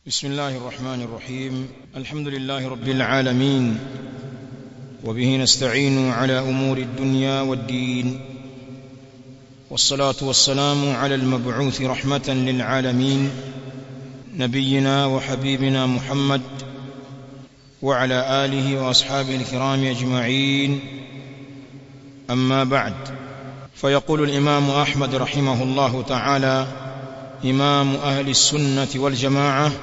بسم الله الرحمن الرحيم الحمد لله رب العالمين وبه نستعين على امور الدنيا والدين والصلاه والسلام على المبعوث رحمه للعالمين نبينا وحبيبنا محمد وعلى اله واصحابه الكرام اجمعين اما بعد فيقول الامام احمد رحمه الله تعالى امام اهل السنه والجماعه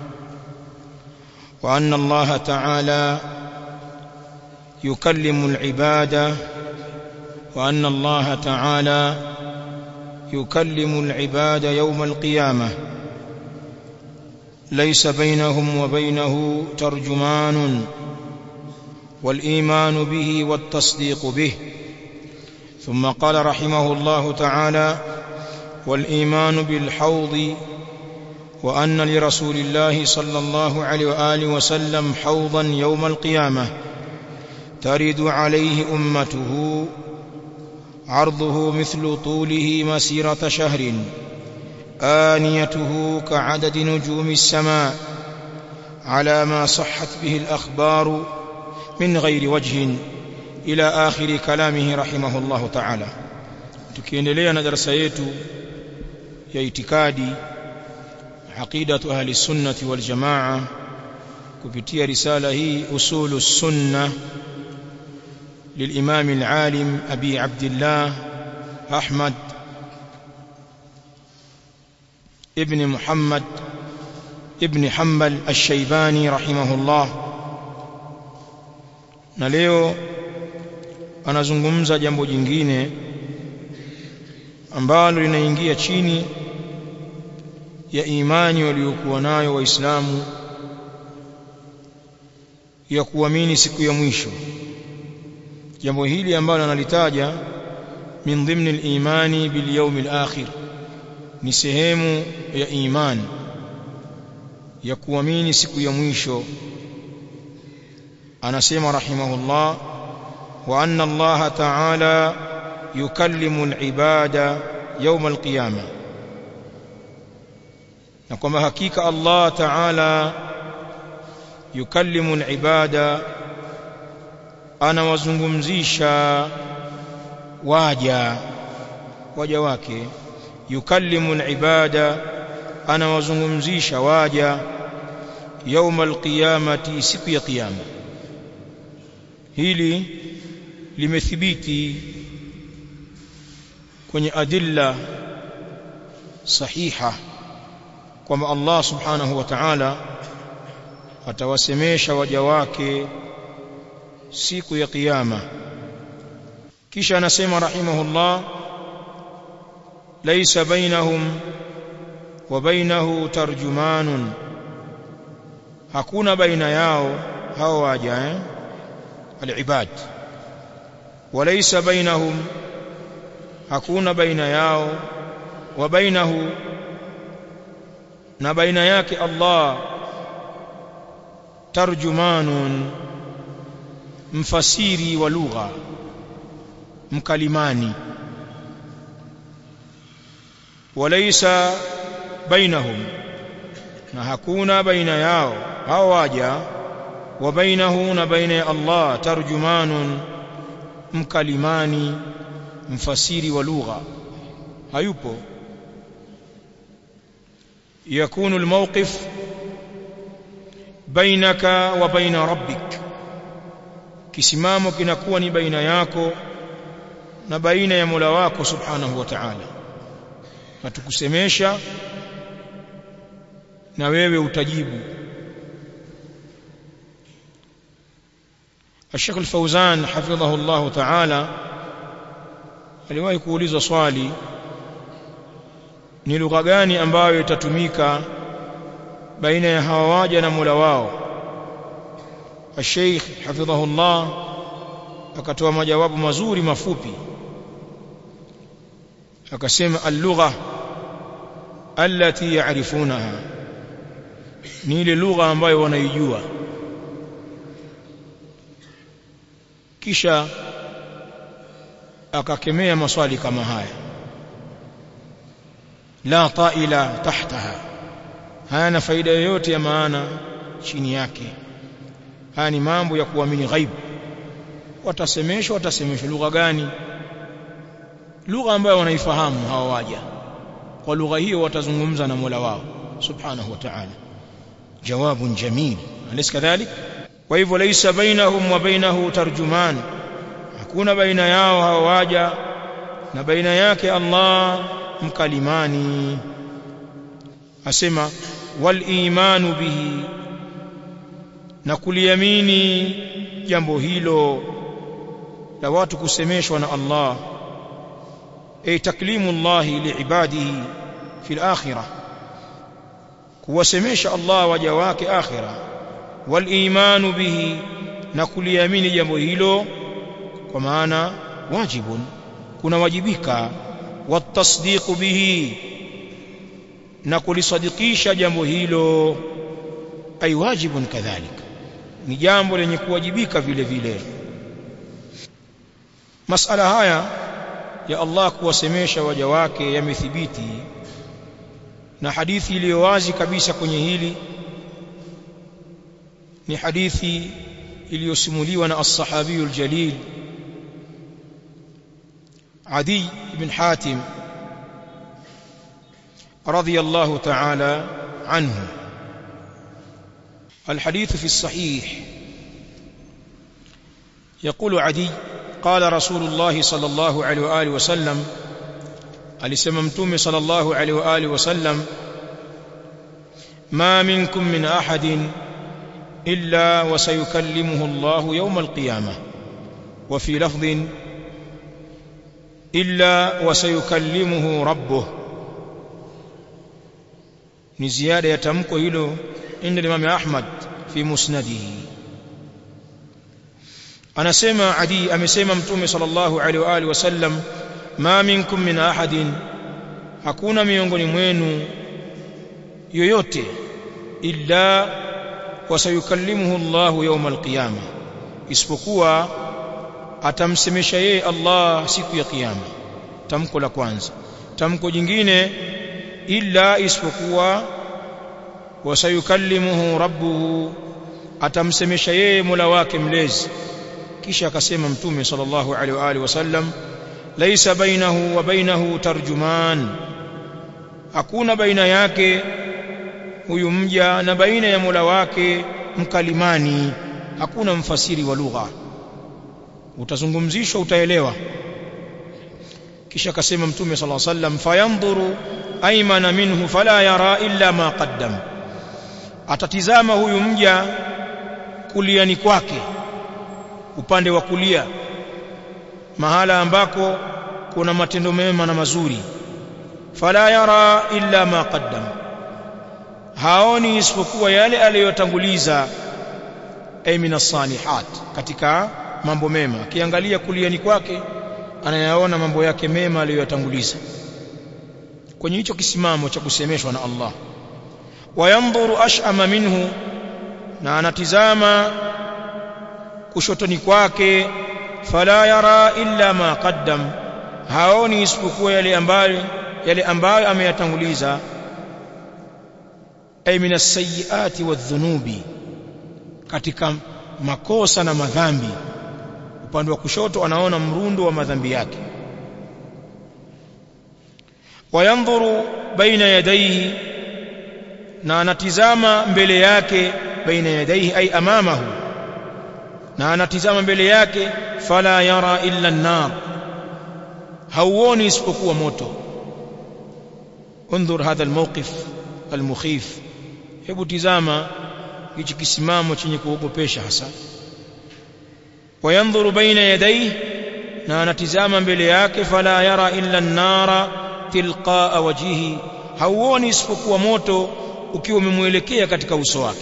وان الله تعالى يكلم العباد وان الله تعالى يكلم العباد يوم القيامه ليس بينهم وبينه ترجمان والايمان به والتصديق به ثم قال رحمه الله تعالى والايمان بالحوض وان لرسول الله صلى الله عليه واله وسلم حوضا يوم القيامه ترد عليه امته عرضه مثل طوله مسيره شهر انيته كعدد نجوم السماء على ما صحت به الاخبار من غير وجه الى اخر كلامه رحمه الله تعالى tukiendelea na darasa yetu ya itikadi aqidatu ahli sunnati wal jamaa kupitia risala hii usulu sunna للإمام العالم أبي عبد الله أحمد ابن محمد ابن حنبل الشيباني رحمه الله na leo anazungumza jambo jingine ambalo linaingia chini ya imani waliokuwa nayo waislamu ya kuamini siku ya mwisho jambo hili ambalo analitaja min dhimni al-imani bil yawm al-akhir ni sehemu ya imani ya kuamini siku ya mwisho anasema rahimahullah wa anna Allah ta'ala yukallimu al-ibada yawm al-qiyamah na kwamba hakika Allah ta'ala yukallimu al-ibada anawazungumzisha waja waja wake yukallimu al-ibada anawazungumzisha waja يوم القيامه siku ya kiyama hili limethibiti kwenye adilla sahiha kwamba Allah subhanahu wa ta'ala atawasemesha waja wake siku ya kiyama kisha anasema rahimahullah laysa bainahum wa bainahu tarjumanun hakuna baina yao hao waja eh alibad walaysa bainahum hakuna baina yao wa bainahu na baina yake Allah tarjumanun mfasiri wa lugha mkalimani walaysa bainahum na hakuna baina yao hao waja wa bainahu na baina ya Allah tarjumanun mkalimani mfasiri wa lugha hayupo yakunu almawqif bainaka wa baina rabbik kisimamo kinakuwa ni baina yako na baina ya Mola wako subhanahu wa ta'ala hatukusemesha na wewe utajibu الشيخ الفوزان حفظه الله تعالى aliwahi kuulizwa swali ni lugha gani ambayo itatumika baina ya hawa waja na Mola wao الشيخ حفظه الله akatoa majawabu mazuri mafupi akasema al-lugha allati ya'rifunaha ni ile lugha ambayo wanaijua kisha akakemea maswali kama haya la ta'ila tahtaha hayana faida yoyote ya maana chini yake haya ni mambo ya kuamini ghaibu watasemeshwa watasemeshwa lugha gani lugha ambayo wanaifahamu hawa waja kwa lugha hiyo watazungumza na Mola wao subhanahu wa ta'ala jawabun jamil alis kadhalik kwa hivyo laysa bainahum wa bainahu tarjuman hakuna baina yao hawa waja na baina yake Allah mkalimani asema wal imanu bihi na kuliamini jambo hilo la watu kusemeshwa na Allah ay taklimu Allah liibadihi fil akhirah kuwasemesha Allah waja wake akhirah wal imanu bihi na kuliamini jambo hilo kwa maana wajibun kuna wajibika watasdiqu bihi na kulisadikisha jambo hilo ay wajibun kadhalika ni jambo lenye kuwajibika vile vile masala haya ya Allah kuwasemesha waja wake yamethibiti na hadithi iliyo wazi kabisa kwenye hili ni hadithi iliyosimuliwa na as-sahabi al-jalil Adi ibn Hatim radiyallahu ta'ala anhu الحديث في الصحيح يقول عدي قال رسول الله صلى الله عليه واله وسلم alisema mtume sallallahu alaihi wa alihi wasallam ma minkum min ahadin illa wa sayukallimuhu Allah yawm al-qiyamah wa fi lafdhin illa wa sayukallimuhu rabbuh ni ziada ya tamko hilo inda Imam Ahmad fi musnadihi anasema Adi amesema mtume sallallahu alaihi wa alihi wasallam ma minkum min ahadin hakuna miongoni mwenu yoyote illa wasayukallimuhu Allah yawm alqiyama isipokuwa atamsemesha yeye Allah siku ya kiyama tamko la kwanza tamko jingine illa isipokuwa wasayukallimuhu rabbuhu atamsemesha yeye Mola wake mlezi kisha akasema mtume sallallahu alaihi wa alihi wasallam laisa bainahu wa bainahu tarjuman hakuna baina yake huyu mja na baina ya Mola wake mkalimani hakuna mfasiri wa lugha utazungumzishwa utaelewa kisha akasema mtume sallallahu alaihi wasallam fayandhuru aymana minhu fala yara illa ma qaddam atatizama huyu mja kuliani kwake upande wa kulia mahala ambako kuna matendo mema na mazuri fala yara illa ma qaddam haoni isipokuwa yale aliyotanguliza ay min as-salihat katika mambo mema akiangalia kuliani kwake anayaona mambo yake mema aliyoyatanguliza kwenye hicho kisimamo cha kusemeshwa na Allah wayandhuru ash'ama minhu na anatizama kushotoni kwake fala yara illa ma qaddam haoni isipokuwa yale ambayo yale ambayo ameyatanguliza ay min as-sayyiati wadh-dhunubi katika makosa na madhambi upande wa kushoto anaona mrundo wa madhambi yake wayandhuru baina yadayhi na anatizama mbele yake baina yadayhi ay amamahu na anatizama mbele yake fala yara illa an-nar hauoni isipokuwa moto انظر هذا الموقف المخيف hebu tizama hichi kisimamo chenye kuogopesha hasa wayandhuru baina yadayhi na anatizama mbele yake fala yara illa an-nara tilqaa wajhihi hauoni isipokuwa moto ukiwa umemwelekea katika uso wake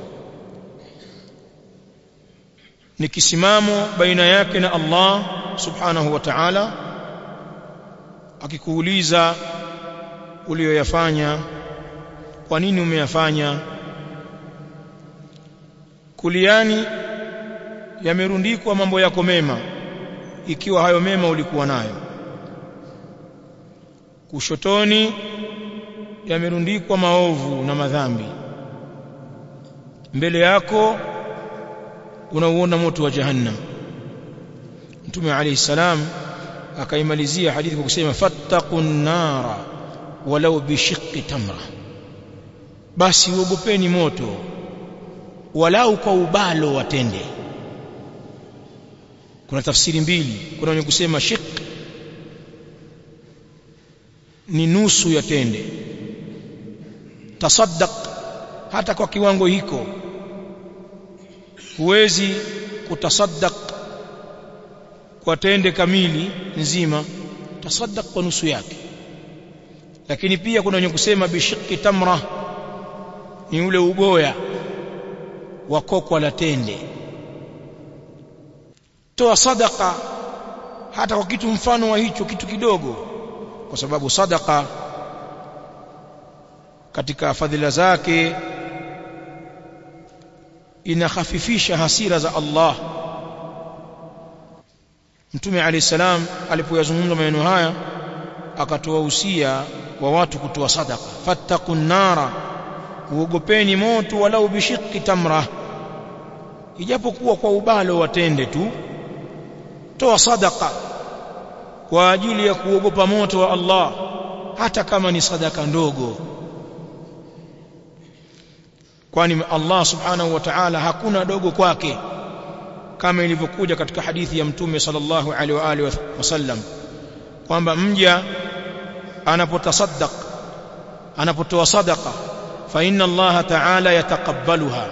ni kisimamo baina yake na Allah subhanahu wa ta'ala akikuuliza uliyoyafanya kwa nini umeyafanya kuliani yamerundikwa mambo yako mema ikiwa hayo mema ulikuwa nayo kushotoni yamerundikwa maovu na madhambi mbele yako unauona moto wa jahannam mtume alayhi salam akaimalizia hadithi kwa kusema fattaqun nara walau bishiqqi tamra basi uogopeni moto walau kwa ubalo watende kuna tafsiri mbili kuna wenye kusema shiq ni nusu ya tende tasaddaq hata kwa kiwango hiko huwezi kutasaddaq kwa tende kamili nzima tasaddaq kwa nusu yake lakini pia kuna wenye kusema bishiki tamra ni ule uboya wa kokwa la tende toa sadaka hata kwa kitu mfano wa hicho kitu kidogo kwa sababu sadaka katika fadhila zake inakhafifisha hasira za Allah Mtume Ali salam alipoyazungumza maneno haya akatoa usia wa watu kutoa sadaka fattaqun nara uogopeni moto walau bishiki tamra ijapokuwa kwa ubalo watende tu toa sadaka kwa ajili ya kuogopa moto wa Allah hata kama ni sadaka ndogo kwani Allah subhanahu wa ta'ala hakuna dogo kwake kama ilivyokuja katika hadithi ya mtume sallallahu alaihi wa alihi wasallam kwamba mja anapotasaddaq anapotoa sadaqa fa inna Allah ta'ala yataqabbaluha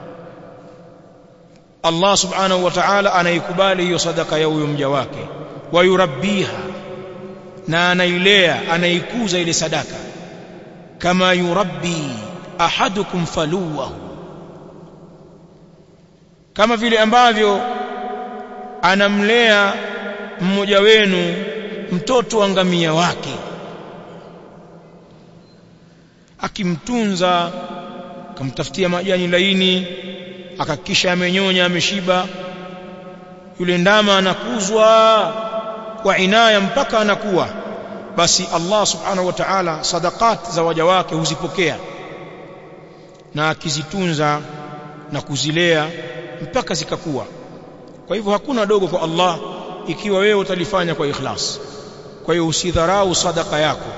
Allah subhanahu wa ta'ala anaikubali hiyo sadaka ya huyo mja wake wayurabbiha na anailea anaikuza ile sadaka kama yurabbi ahadukum faluwahu kama vile ambavyo anamlea mmoja wenu mtoto wa ngamia wake akimtunza akamtafutia majani laini akakisha amenyonya ameshiba yule ndama anakuzwa kwa inaya mpaka anakuwa basi Allah subhanahu wa ta'ala sadaqat za waja wake huzipokea na akizitunza na kuzilea mpaka zikakuwa kwa hivyo hakuna dogo kwa Allah ikiwa wewe utalifanya kwa ikhlas kwa hiyo usidharau sadaka yako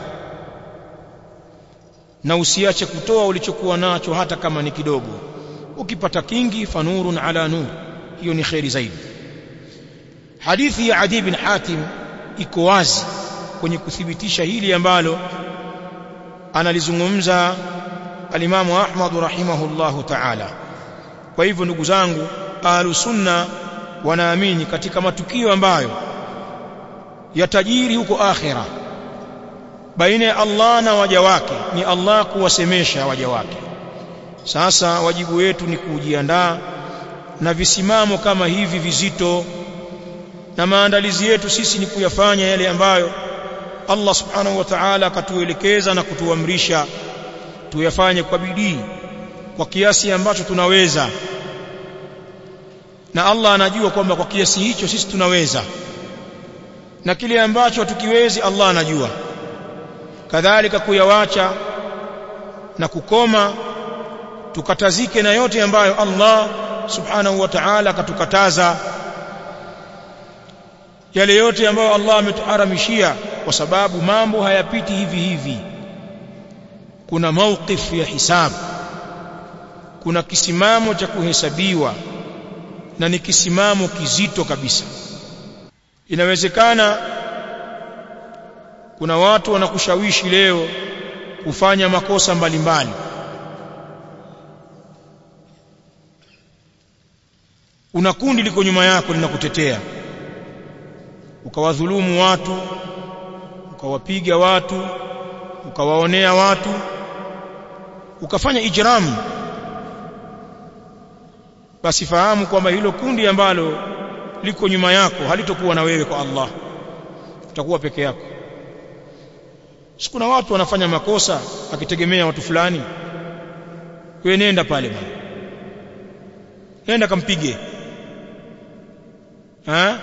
na usiache kutoa ulichokuwa nacho hata kama ni kidogo ukipata kingi fanurun ala nur hiyo ni khairi zaidi hadithi ya Adi bin Hatim iko wazi kwenye kuthibitisha hili ambalo analizungumza alimamu Ahmad rahimahullahu ta'ala kwa hivyo ndugu zangu ahlus sunna wanaamini katika matukio ambayo yatajiri huko akhira baina ya Allah na waja wake ni Allah kuwasemesha waja wake sasa wajibu wetu ni kujiandaa na visimamo kama hivi vizito na maandalizi yetu sisi ni kuyafanya yale ambayo Allah subhanahu wa ta'ala akatuelekeza na kutuamrisha tuyafanye kwa bidii kwa kiasi ambacho tunaweza na Allah anajua kwamba kwa kiasi hicho sisi tunaweza na kile ambacho tukiwezi Allah anajua kadhalika kuyawacha na kukoma tukatazike na yote ambayo Allah subhanahu wa ta'ala akatukataza yale yote ambayo Allah ametuharamishia kwa sababu mambo hayapiti hivi hivi kuna mawqif ya hisabu kuna kisimamo cha kuhesabiwa na ni kisimamo kizito kabisa inawezekana kuna watu wanakushawishi leo kufanya makosa mbalimbali una kundi liko nyuma yako linakutetea ukawadhulumu watu ukawapiga watu ukawaonea watu ukafanya ijramu basi fahamu kwamba hilo kundi ambalo liko nyuma yako halitokuwa na wewe kwa Allah utakuwa peke yako sikuna watu wanafanya makosa akitegemea watu fulani wewe nenda pale bwana nenda kampige ha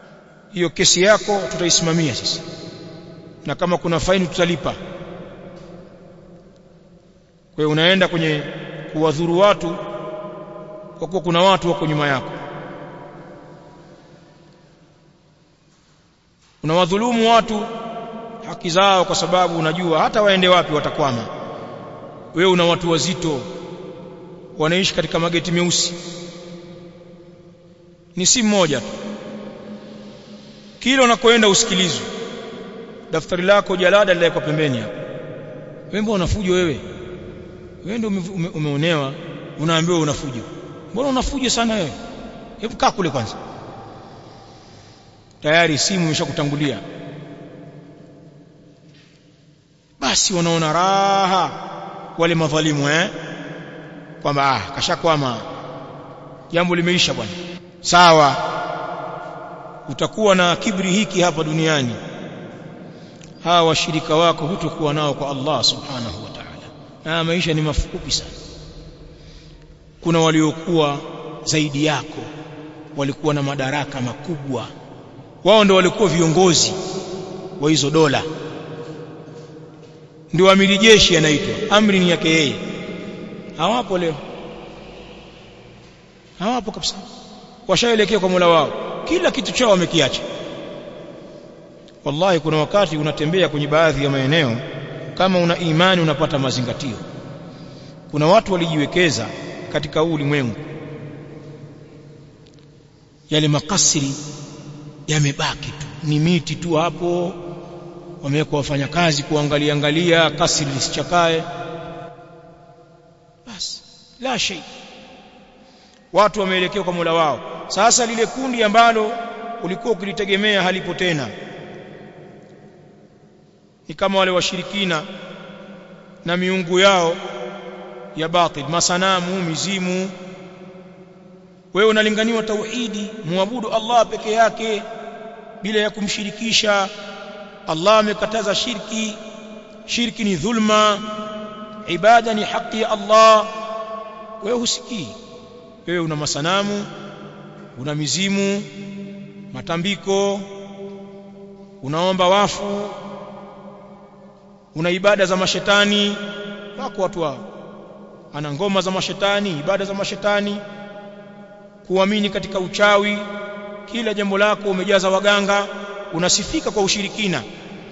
hiyo kesi yako tutaisimamia sisi na kama kuna faini tutalipa kwa hiyo unaenda kwenye kuwadhuru watu kwa kuwa kuna watu wako nyuma yako unawadhulumu watu haki zao kwa sababu unajua hata waende wapi watakwama wewe una watu wazito wanaishi katika mageti meusi ni si mmoja tu kila unakoenda usikilizwe daftari lako jalada lilawekwa pembeni hapo wewe mbona unafujo wewe wewe ndio ume, umeonewa unaambiwa unafujo mbona unafujo sana wewe hebu kaa kule kwanza tayari simu imeshakutangulia basi wanaona raha wale madhalimu eh kwamba ah kashakwama jambo limeisha bwana sawa utakuwa na kibri hiki hapa duniani hawa washirika wako hutokuwa nao kwa Allah subhanahu wa ta'ala na maisha ni mafupi sana kuna waliokuwa zaidi yako walikuwa na madaraka makubwa wao ndio walikuwa viongozi wa hizo dola ndio amiri jeshi anaitwa amri ni yake yeye hawapo leo hawapo kabisa washaelekea kwa Mola wao kila kitu chao wamekiacha wallahi kuna wakati unatembea kwenye baadhi ya maeneo kama una imani unapata mazingatio kuna watu walijiwekeza katika huu ulimwengu yale makasiri yamebaki tu ni miti tu hapo wamewekwa wafanyakazi kuangalia angalia kasri lisichakae basi la shay watu wameelekea kwa Mola wao sasa lile kundi ambalo ulikuwa ukilitegemea halipo tena ni kama wale washirikina na miungu yao ya batil masanamu mizimu wewe unalinganiwa tauhidi muabudu Allah peke yake bila ya kumshirikisha Allah amekataza shirki shirki ni dhulma ibada ni haki ya Allah wewe husikii wewe una masanamu una mizimu matambiko unaomba wafu una ibada za mashetani wako watu hao ana ngoma za mashetani ibada za mashetani kuamini katika uchawi kila jambo lako umejaza waganga unasifika kwa ushirikina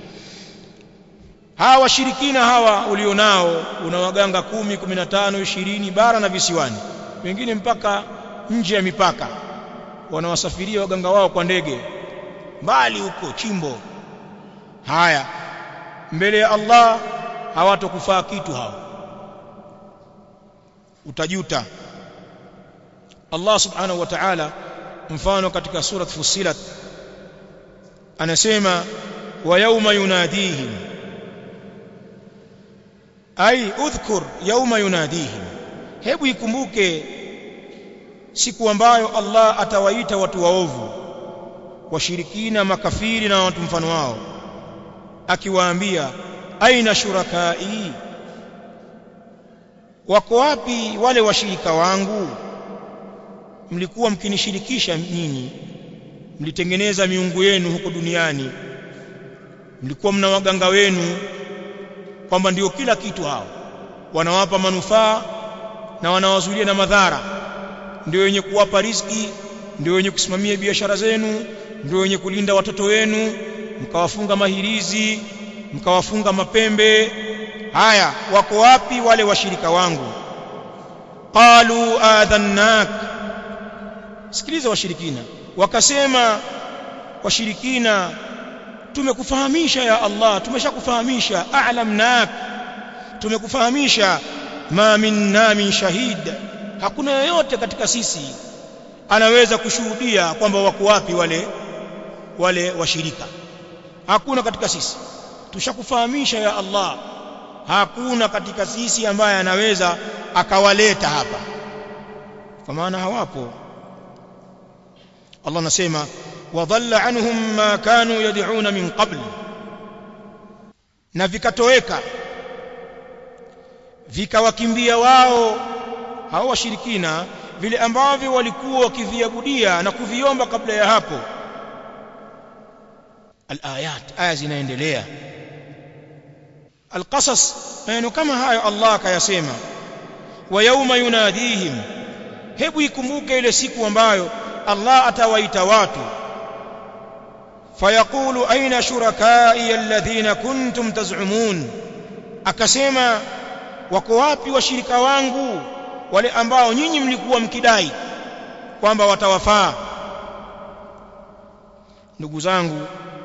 hawa washirikina hawa ulionao una waganga kumi, kumi na tano, ishirini bara na visiwani wengine mpaka nje ya mipaka wanawasafiria waganga wao kwa ndege mbali huko chimbo haya mbele ya Allah hawatokufaa kitu hao utajuta Allah subhanahu wa ta'ala mfano katika surat Fussilat anasema wa yawma yunadihim ay udhkur yawma yunadihim hebu ikumbuke siku ambayo Allah atawaita watu waovu washirikina makafiri na watu mfano wao akiwaambia aina shurakai wako wapi wale washirika wangu mlikuwa mkinishirikisha nyinyi mlitengeneza miungu yenu huko duniani mlikuwa mna waganga wenu kwamba ndio kila kitu hao wanawapa manufaa na wanawazuilia na madhara ndio wenye kuwapa riziki ndio wenye kusimamia biashara zenu ndio wenye kulinda watoto wenu mkawafunga mahirizi mkawafunga mapembe haya wako wapi wale washirika wangu qalu adhannak sikiliza washirikina wakasema washirikina tumekufahamisha ya Allah tumeshakufahamisha a'lamnak tumekufahamisha ma minna min shahid hakuna yoyote katika sisi anaweza kushuhudia kwamba wako wapi wale wale washirika hakuna katika sisi tushakufahamisha ya Allah hakuna katika sisi ambaye anaweza akawaleta hapa kwa maana hawapo Allah anasema wadhalla anhum ma kanu yad'una min qabl na vikatoweka vikawakimbia wao hao washirikina vile ambavyo walikuwa wakiviabudia na kuviomba kabla ya hapo alayat aya zinaendelea alqasas maneno kama hayo Allah akayasema wa yawma yunadihim hebu ikumbuke ile siku ambayo Allah atawaita watu fayaqulu aina shurakai alladhina kuntum taz'umun akasema wako wapi washirika wangu wale ambao nyinyi mlikuwa mkidai kwamba watawafaa ndugu zangu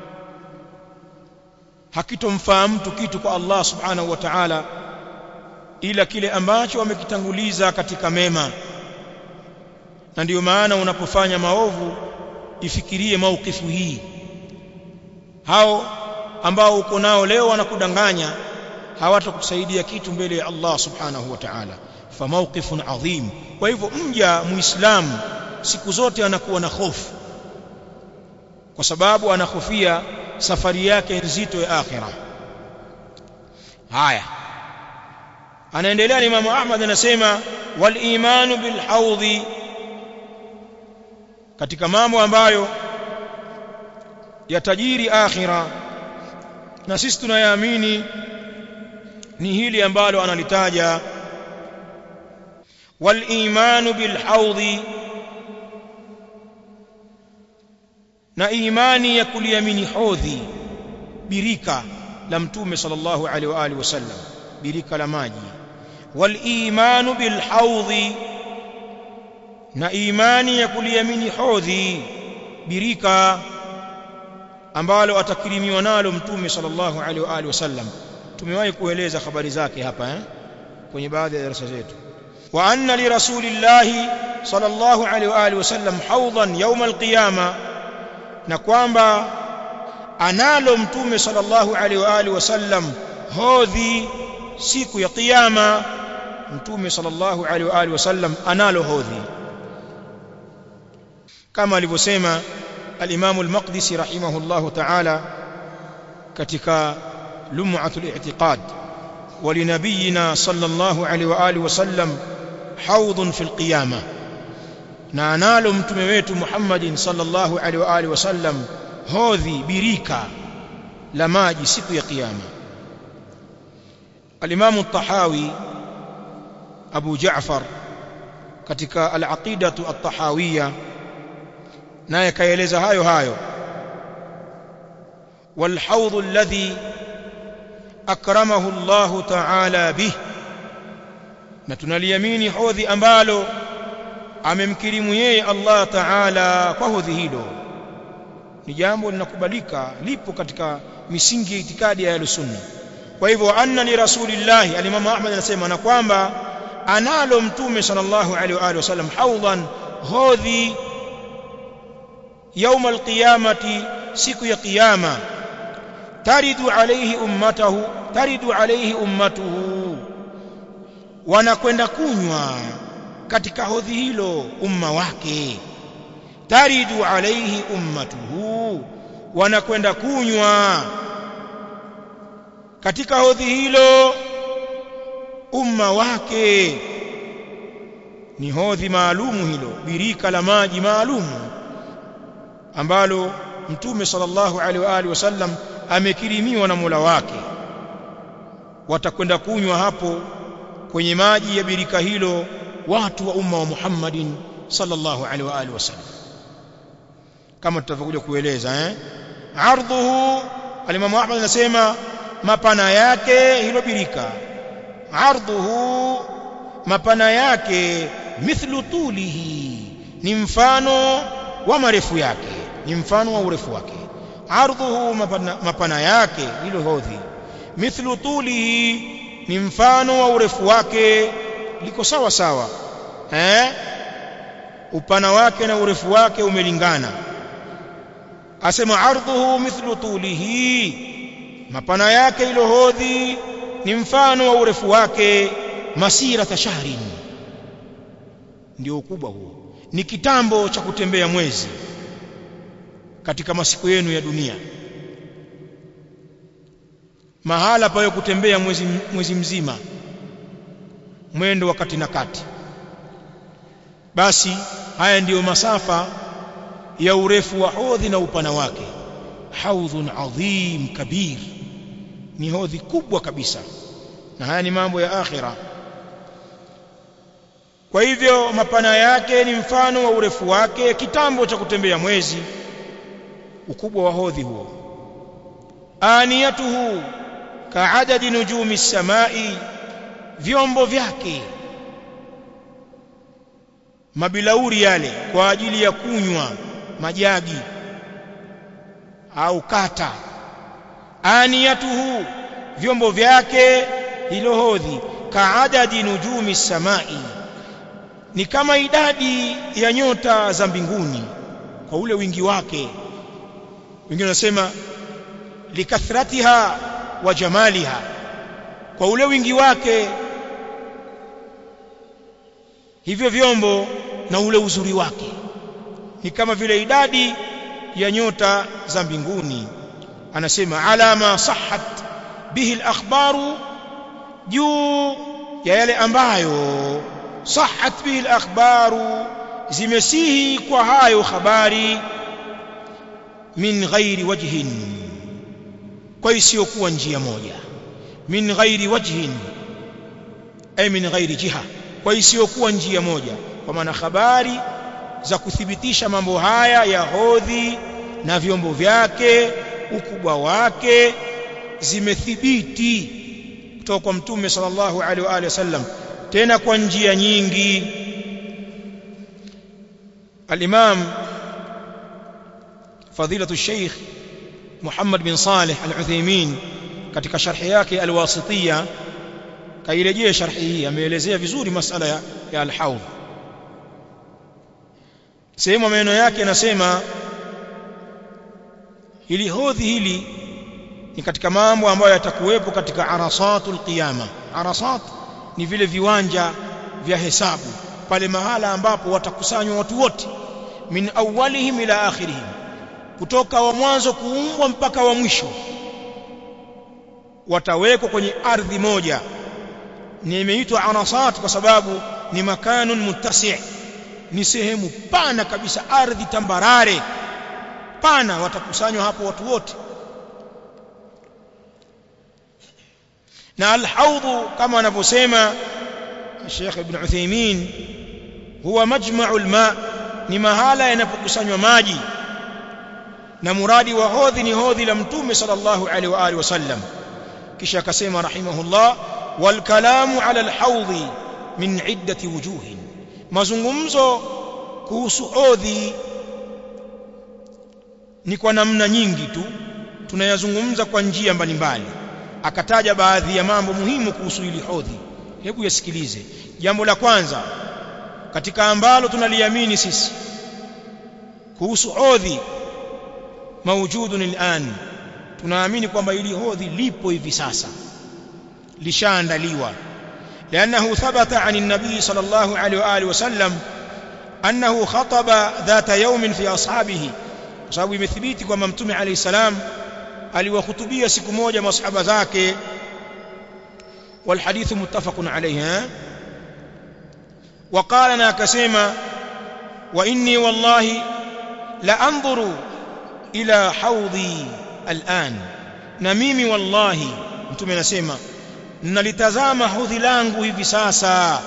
hakitomfaa mtu kitu kwa Allah subhanahu wa ta'ala ila kile ambacho amekitanguliza katika mema na ndiyo maana unapofanya maovu ifikirie maukifu hii hao ambao uko nao leo wanakudanganya hawatakusaidia kitu mbele ya Allah subhanahu wa ta'ala fa mawqifun adhim kwa hivyo mja muislamu siku zote anakuwa na hofu kwa sababu anahofia safari yake nzito ya akhira haya anaendelea Imam Ahmad anasema wal imanu bil haudhi katika mambo ambayo yatajiri akhira na sisi tunayaamini ni hili ambalo analitaja wal imanu bil haudhi na imani ya kuliamini hodhi birika la mtume sallallahu alaihi wa alihi wasallam birika la maji wal imanu bil haudhi na imani ya kuliamini hodhi birika ambalo atakirimiwa nalo mtume sallallahu alaihi wa alihi wasallam tumewahi kueleza habari zake hapa eh kwenye baadhi ya darasa zetu wa anna li rasulillahi sallallahu alaihi wa alihi wasallam hawdan yawm alqiyama na kwamba analo mtume sallallahu alaihi wa alihi wasallam hodhi siku ya kiyama mtume sallallahu alaihi wa alihi wasallam analo hodhi kama alivyosema al-Imam al-Maqdisi rahimahullahu ta'ala katika lum'atul i'tiqad ولنبينا صلى الله عليه واله وسلم حوض في القيامه na analo mtume wetu Muhammadin sallallahu alaihi wa alihi wasallam hodhi birika la maji siku ya kiyama al-Imam at-Tahawi Abu Ja'far katika al-Aqidatu at-Tahawiyya naye kaeleza hayo hayo والحوض الذي أكرمه الله تعالى به na tunaliamini hodhi ambalo amemkirimu yeye Allah Ta'ala kwa hodhi hilo ni jambo linakubalika lipo katika misingi ya itikadi ya Ahlusunna kwa hivyo anna li rasulillahi al-Imam Ahmad anasema na kwamba analo mtume sallallahu alaihi wa alihi wasallam hawdan hodhi يوم القيامة siku ya kiyama taridu alayhi ummatahu taridu alayhi ummatuhu wanakwenda kunywa katika hodhi hilo umma wake taridu alayhi ummatuhu wanakwenda kunywa katika hodhi hilo umma wake ni hodhi maalumu hilo birika la maji maalumu ambalo mtume sallallahu alaihi wa alihi wasallam amekirimiwa na Mola wake watakwenda kunywa hapo kwenye maji ya birika hilo watu wa umma wa Muhammadin sallallahu alaihi wa alihi wasallam kama tutavyokuja kueleza eh ardhuhu al-Imam Ahmad anasema mapana yake hilo birika ardhuhu mapana yake mithlu tulihi ni mfano wa marefu yake ni mfano wa urefu wake ardhuhu mapana, mapana yake hilo hodhi mithlu tulihi ni mfano wa urefu wake liko sawa sawa eh upana wake na urefu wake umelingana asema ardhuhu mithlu tulihi mapana yake hilo hodhi ni mfano wa urefu wake masira tashahrin ndio ukubwa huo ni kitambo cha kutembea mwezi katika masiku yenu ya dunia mahala payo kutembea mwezi, mwezi mzima mwendo wa kati na kati basi haya ndiyo masafa ya urefu wa hodhi na upana wake haudhun adhim kabir ni hodhi kubwa kabisa na haya ni mambo ya akhira kwa hivyo mapana yake ni mfano wa urefu wake kitambo cha kutembea mwezi ukubwa wa hodhi huo aniyatuhu kaadadi nujumi samai vyombo vyake mabilauri yale kwa ajili ya kunywa majagi au kata aniyatuhu vyombo vyake hilo hodhi kaadadi nujumi samai ni kama idadi ya nyota za mbinguni kwa ule wingi wake wengine wanasema likathratiha wa jamaliha kwa ule wingi wake hivyo vyombo na ule uzuri wake ni kama vile idadi ya nyota za mbinguni anasema ala ma sahhat bihi al-akhbaru juu ya yale ambayo sahhat bihi al-akhbaru zimesihi kwa hayo habari min ghairi wajhin kwa isiyokuwa njia moja min ghairi wajhin ay min ghairi jiha kwa isiyokuwa njia moja kwa maana habari za kuthibitisha mambo haya ya hodhi na vyombo vyake ukubwa wake zimethibiti kutoka kwa mtume sallallahu alaihi wa alihi wasallam tena kwa njia nyingi al-imam fadilatu sheikh Muhammad bin Saleh al-Uthaymeen katika sharhi yake al-Wasitiyya kairejea sharhi hii ameelezea vizuri masala ya, ya al-haudh sehemu maneno yake anasema hili hodhi hili ni katika mambo ambayo yatakuwepo katika arasatul qiyama arasat ni vile viwanja vya hesabu pale mahala ambapo watakusanywa watu wote min awwalihim ila akhirihim kutoka wa mwanzo kuumbwa mpaka wa mwisho watawekwa kwenye ardhi moja ni imeitwa arasat kwa sababu ni makanun muttasi' ni sehemu pana kabisa ardhi tambarare pana watakusanywa hapo watu wote na alhaudhu kama anavyosema Sheikh Ibn Uthaymeen huwa majma'ul ma ni mahala yanapokusanywa maji na muradi wa hodhi ni hodhi la mtume sallallahu alaihi wa alihi wasallam kisha akasema rahimahullah wal kalamu ala alhaudhi min iddati wujuhin mazungumzo kuhusu hodhi ni kwa namna nyingi tu tunayazungumza kwa njia mbalimbali akataja baadhi ya mambo muhimu kuhusu hili hodhi hebu yasikilize jambo la kwanza katika ambalo tunaliamini sisi kuhusu hodhi maujudun al'an tunaamini kwamba hili hodhi lipo hivi sasa lishaandaliwa لأنه ثبت عن النبي صلى الله عليه وآله وسلم أنه خطب ذات يوم في أصحابه sababu imethibiti kwamba mtume alayhi salam aliwahutubia siku moja masahaba zake والحديث متفق عليه وقال انا كسما واني والله لانظر الى حوضي الان na mimi wallahi mtume anasema nalitazama hodhi langu hivi sasa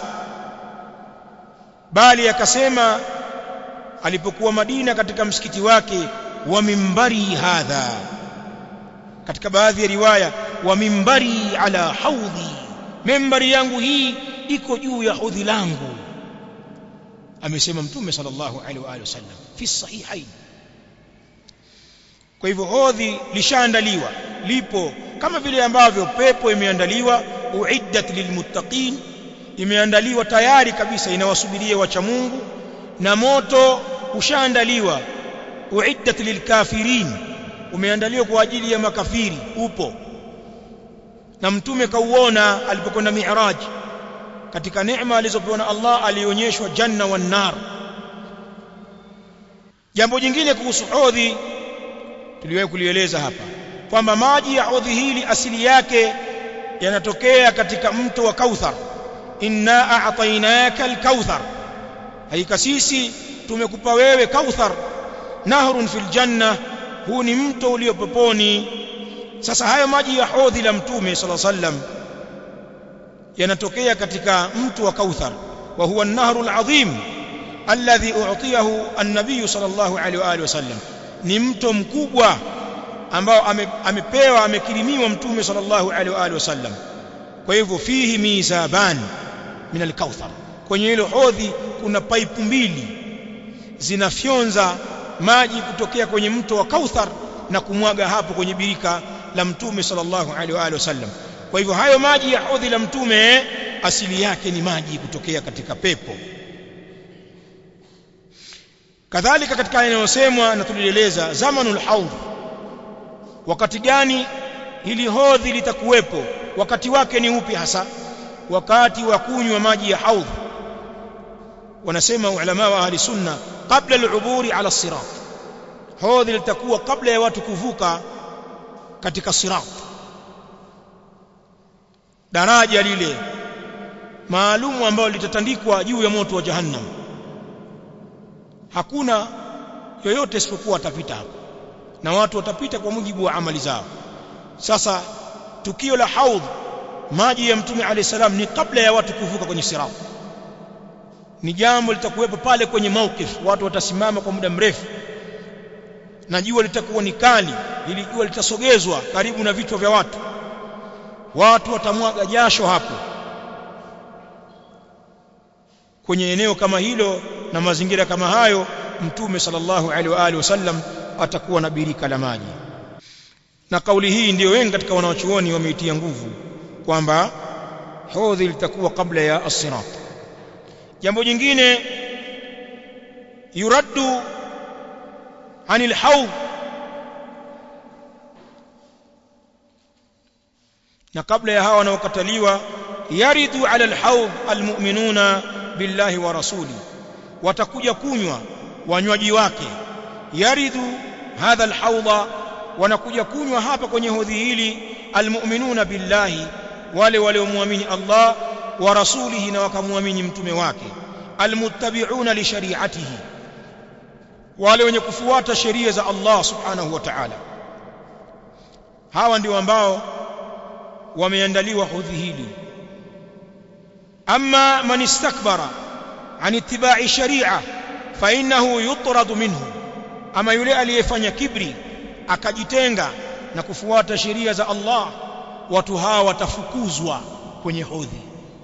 bali akasema alipokuwa Madina katika msikiti wake wa mimbari hadha katika baadhi ya riwaya wa mimbari ala haudhi mimbari yangu hii iko juu ya hodhi langu amesema mtume sallallahu alaihi wa alihi wasallam fi sahihain kwa hivyo hodhi lishaandaliwa lipo kama vile ambavyo pepo imeandaliwa uiddat lilmuttaqin imeandaliwa tayari kabisa inawasubiria wacha Mungu na moto ushaandaliwa uiddat lilkafirin umeandaliwa kwa ajili ya makafiri upo na mtume kauona alipokwenda mi'raj katika neema alizopewa na Allah alionyeshwa janna wan nar jambo jingine kuhusu hodhi tuliwahi kulieleza hapa kwamba maji ya hodhi hili asili yake yanatokea katika mto wa Kauthar inna a'tainaka al-kauthar haika sisi tumekupa wewe kauthar nahrun fil janna huu ni mto ulio peponi sasa hayo maji ya hodhi la mtume sallallahu alaihi wasallam yanatokea katika mto wa Kauthar wa huwa an-nahru al-azim alladhi u'tiyahu an-nabiy sallallahu alaihi wa alihi wasallam ni mto mkubwa ambao amepewa amekirimiwa mtume sallallahu alaihi wa alihi wasallam kwa hivyo fihi mizaban min al-kauthar kwenye hilo hodhi kuna paipu mbili zinafyonza maji kutokea kwenye mto wa Kauthar na kumwaga hapo kwenye birika la mtume sallallahu alaihi wa alihi wasallam kwa hivyo hayo maji ya hodhi la mtume asili yake ni maji kutokea katika pepo kadhalika katika yanayosemwa na tulieleza zamanul haudh wakati gani hili hodhi litakuwepo wakati wake ni upi hasa wakati wa kunywa maji ya haudh wanasema ulama wa ahli sunna kabla al-uburi ala sirat hodhi litakuwa kabla ya watu kuvuka katika sirat daraja lile maalumu ambalo litatandikwa juu ya moto wa jahannam hakuna yoyote isipokuwa atapita hapo na watu watapita kwa mujibu wa amali zao sasa tukio la haudh maji ya mtume alayhi salam ni kabla ya watu kuvuka kwenye sirat ni jambo litakuwepo pale kwenye mawkif watu watasimama kwa muda mrefu na jua litakuwa ni kali ili jua litasogezwa karibu na vichwa vya watu watu watamwaga jasho hapo kwenye eneo kama hilo na mazingira kama hayo mtume sallallahu alaihi wa alihi wasallam atakuwa na birika la maji na kauli hii ndiyo wengi katika wanawachuoni wameitia nguvu kwamba hodhi litakuwa kabla ya as-sirat jambo jingine yuraddu anil haudh na kabla ya hawa wanaokataliwa yaridu ala alhaudh almu'minuna billahi wa rasuli watakuja kunywa wanywaji wake yaridu hadha alhaudha wanakuja kunywa hapa kwenye hodhi hili almu'minuna billahi wale waliomwamini Allah wa rasulihi na wakamwamini mtume wake almuttabi'una li shari'atihi wale wenye kufuata sheria za Allah subhanahu wa ta'ala hawa ndio ambao wameandaliwa hodhi hili amma man istakbara an ittiba'i shari'a fa innahu yutradu minhu ama yule aliyefanya kibri akajitenga na kufuata sheria za Allah watu hawa watafukuzwa kwenye hodhi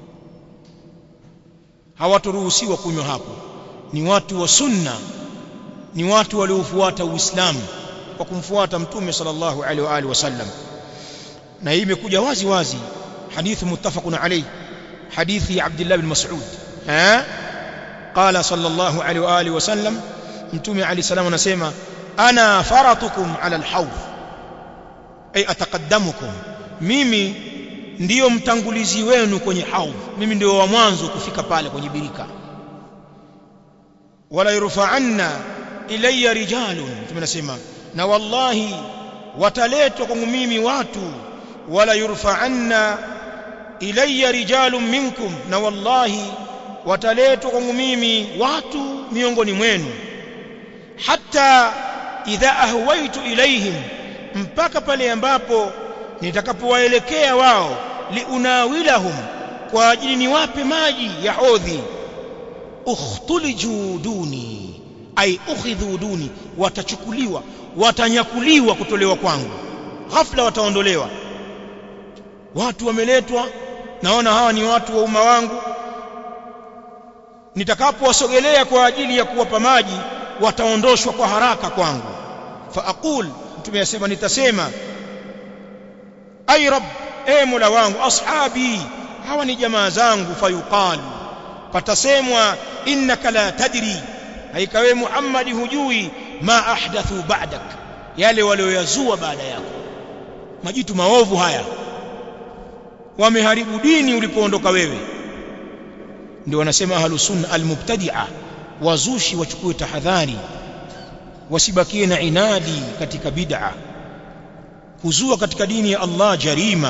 hawatoruhusiwa kunywa hapo ni watu wa sunna ni watu waliofuata uislamu kwa kumfuata mtume sallallahu alaihi wa alihi wasallam na hii imekuja wazi wazi hadithi muttafaqun alayhi hadithi ya Abdullah bin Mas'ud ha qala sallallahu alaihi wa alihi wasallam mtume alayhi salam anasema ana faratukum ala alhawd ay ataqaddamukum mimi ndiyo mtangulizi wenu kwenye haudh mimi ndio wa mwanzo kufika pale kwenye birika wala yurfa'anna ilayya rijalun tumenasema na wallahi wataletwa kwangu mimi watu wala yurfa'anna ilayya rijalun minkum na wallahi wataletwa kwangu mimi watu miongoni mwenu hatta idha ahwaitu ilaihim mpaka pale ambapo nitakapowaelekea wao liunawilahum kwa ajili niwape maji ya hodhi ukhtuliju duni ay ukhidhu duni watachukuliwa watanyakuliwa kutolewa kwangu ghafla wataondolewa watu wameletwa naona hawa ni watu wa umma wangu nitakapowasogelea kwa ajili ya kuwapa maji wataondoshwa kwa haraka kwangu fa aqul mtume asema nitasema ay rabb e mola wangu ashabi hawa ni jamaa zangu fayuqalu patasemwa innaka la tadri haikawe muhammadi hujui ma ahdathu ba'dak yale walioyazua baada yako majitu maovu haya wameharibu dini ulipoondoka wewe ndio wanasema ahlus sunna almubtadi'a wazushi wachukue tahadhari wasibakie na inadi katika bid'a kuzua katika dini ya Allah jarima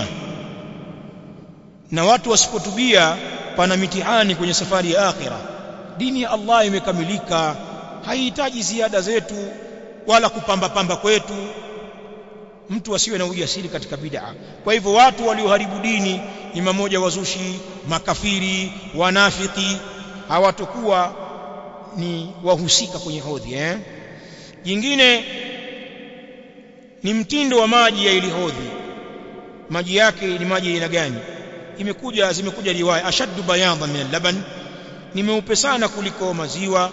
na watu wasipotubia pana mitihani kwenye safari ya akhira dini ya Allah imekamilika haihitaji ziada zetu wala kupamba pamba kwetu mtu asiwe na ujasiri katika bid'a kwa hivyo watu walioharibu dini ni mamoja wazushi makafiri wanafiki hawatakuwa ni wahusika kwenye hodhi eh jingine ni mtindo wa maji ya ili hodhi maji yake ni maji aina gani imekuja zimekuja riwaya ashaddu bayadan min al-laban ni meupe sana kuliko maziwa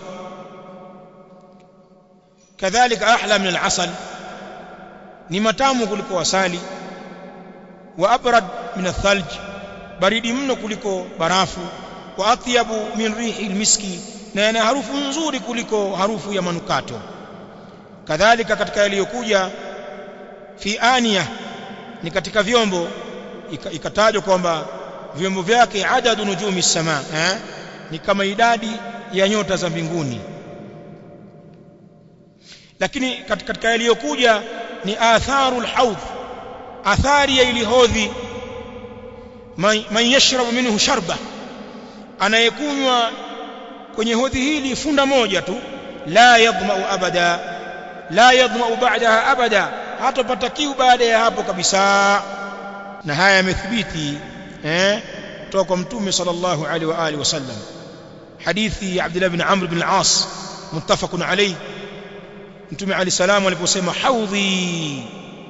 kadhalika ahla min al-asal ni matamu kuliko asali wa abrad min athalj baridi mno kuliko barafu wa atyabu min rihi almiski na yana harufu nzuri kuliko harufu ya manukato kadhalika katika yaliyokuja fi aniya ni katika vyombo ikatajwa kwamba vyombo vyake adadu nujumi sama eh? ni kama idadi ya nyota za mbinguni lakini katika yaliyokuja ni atharu alhawd athari ya ilihodhi man yashrabu minhu sharba anayekunywa kwenye hodhi hili funda moja tu la yadhmau abada la yadhmau ba'daha abada hatopata kiu baada ya hapo kabisa na haya yamethibiti eh kutoka kwa mtume sallallahu alaihi wa alihi wasallam hadithi ya Abdullah ibn Amr ibn al-As muttafaqun alayhi mtume ali salamu aliposema haudhi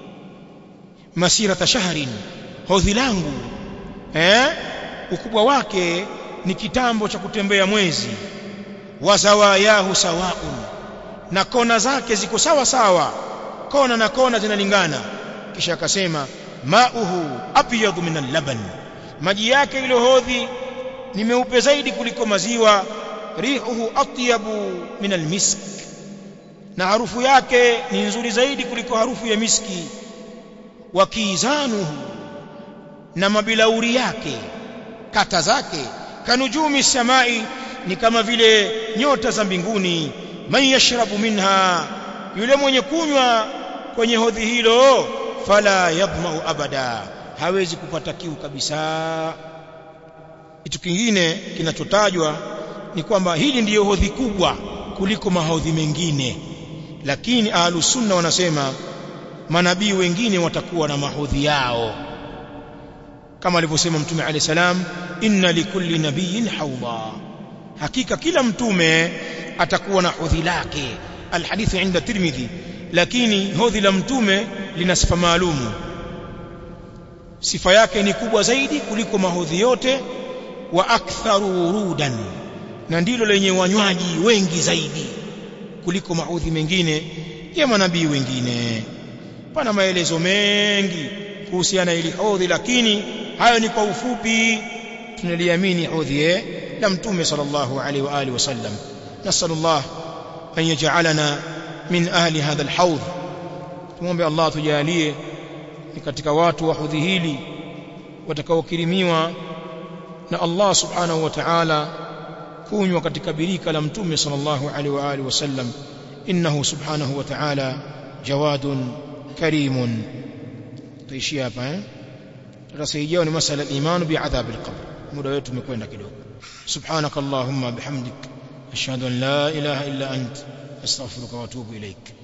masirata shahrin hodhi langu eh ukubwa wake ni kitambo cha kutembea mwezi wa zawayahu sawaun na kona zake ziko sawa sawa kona na kona zinalingana kisha akasema mauhu abyadu min al-laban maji yake ile hodhi ni meupe zaidi kuliko maziwa rihuhu atyabu min al-misk na harufu yake ni nzuri zaidi kuliko harufu ya miski wa kizanuhu na mabilauri yake kata zake kanujumi samai ni kama vile nyota za mbinguni man yashrabu minha yule mwenye kunywa kwenye hodhi hilo fala yadmau abada hawezi kupata kiu kabisa kitu kingine kinachotajwa ni kwamba hili ndiyo hodhi kubwa kuliko mahodhi mengine lakini ahlus sunna wanasema manabii wengine watakuwa na mahodhi yao kama alivyosema mtume alayhi salam inna likulli nabiyyin hawda hakika kila mtume atakuwa na hodhi lake alhadithu inda tirmidhi lakini hodhi la mtume lina sifa maalumu sifa yake ni kubwa zaidi kuliko mahodhi yote wa aktharu wurudan na ndilo lenye wanywaji wengi zaidi kuliko maudhi mengine ya manabii wengine pana maelezo mengi kuhusiana ili hodhi lakini hayo ni kwa ufupi tunaliamini hodhi la mtume sallallahu alaihi wa alihi wasallam nasallallahu an yaj'alana min ahli hadha alhawd tumombe Allah tujalie ni katika watu wa hodhi hili watakaokirimiwa na Allah subhanahu wa ta'ala kunywa katika birika la mtume sallallahu alaihi wa alihi wasallam innahu subhanahu wa ta'ala jawadun karimun tuishia hapa eh tutasaidiwa ni masala al-iman bi'adhab al-qabr muda wetu umekwenda kidogo subhanakallahumma bihamdik ashhadu an la ilaha illa ant astaghfiruka wa atubu ilaik